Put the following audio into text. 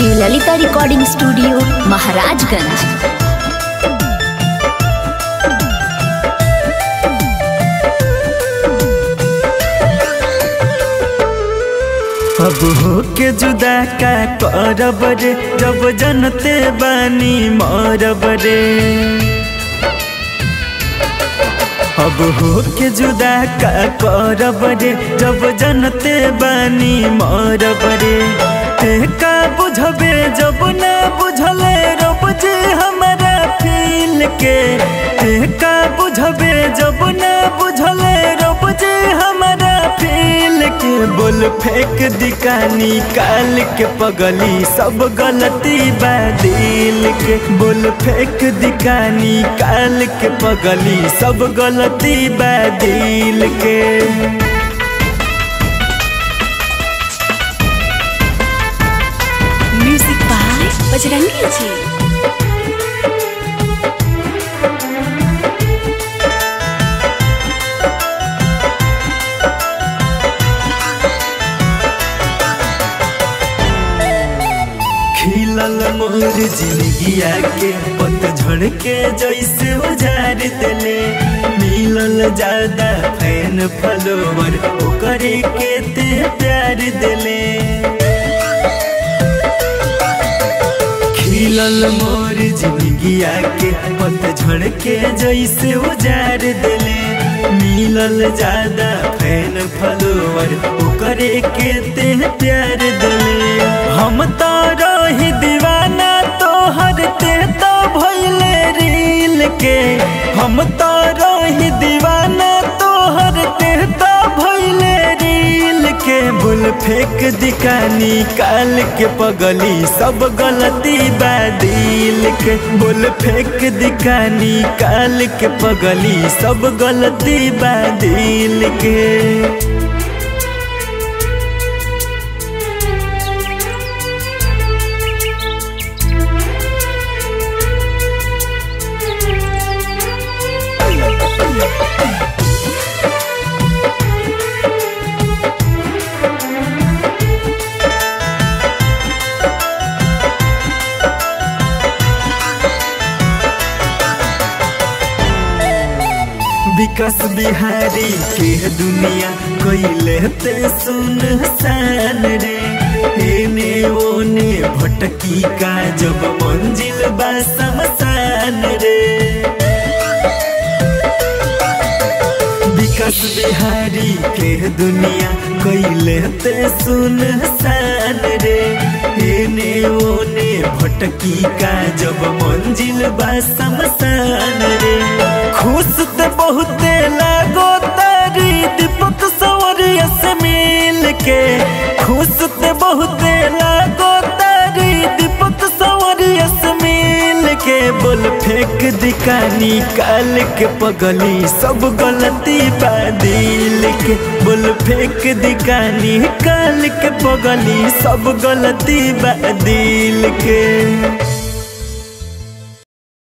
Shri Lalita recording studio Maharajganj अब हो के जुदा का करब रे जब जनते बानी मरब रे अब हो के जुदा का करब रे जब जनते बानी मरब रे ते का बुझबे जब ना बुझले रब जे हमारा फील के ते का बुझबे जब ना बुझले रब जे हमारा फील के बोल फेंक दिकानी काल के पगली सब गलती बा दिल के बोल फेंक दिकानी काल के पगली सब गलती बा दिल के म्यूजिक बाय बजरंगी जी खिलल मोर जिंदगिया के पतझड़ के जैसे उजार दिले मिलल ज्यादा फैन फॉलोवर ओकरे के ते प्यार दिले खिलल मोर जिंदगिया के पतझड़ के जैसे उजार दिले मिलल ज्यादा फैन फॉलोवर ओकरे के ते प्यार दिले हम तो रही दीवाना तोहर ते तो भइले रील के हम तो रही दीवाना तोहर ते तो भइले रील के बुल फेंक दिकानी काल के पगली सब गलती बा दिल के बुल फेंक दिकानी काल के पगली सब गलती बा दिल के विकास बिहारी के दुनिया कैले ते सुन सान रे एने ओने भटकी का जब मंजिल बा समसान रे विकास बिहारी के दुनिया कैले ते सुन सान रे एने ओने भटकी का जब मंजिल बा समसान रे खुश ते बहुते लागो तारी दीपक सवरिया से मिल के खुश ते बहुते लागो तारी दीपक सवरिया से मिल के बोल फेंक दिकानी काल के पगली सब गलती बा दिल के बोल फेंक दिकानी काल के पगली सब गलती बा दिल के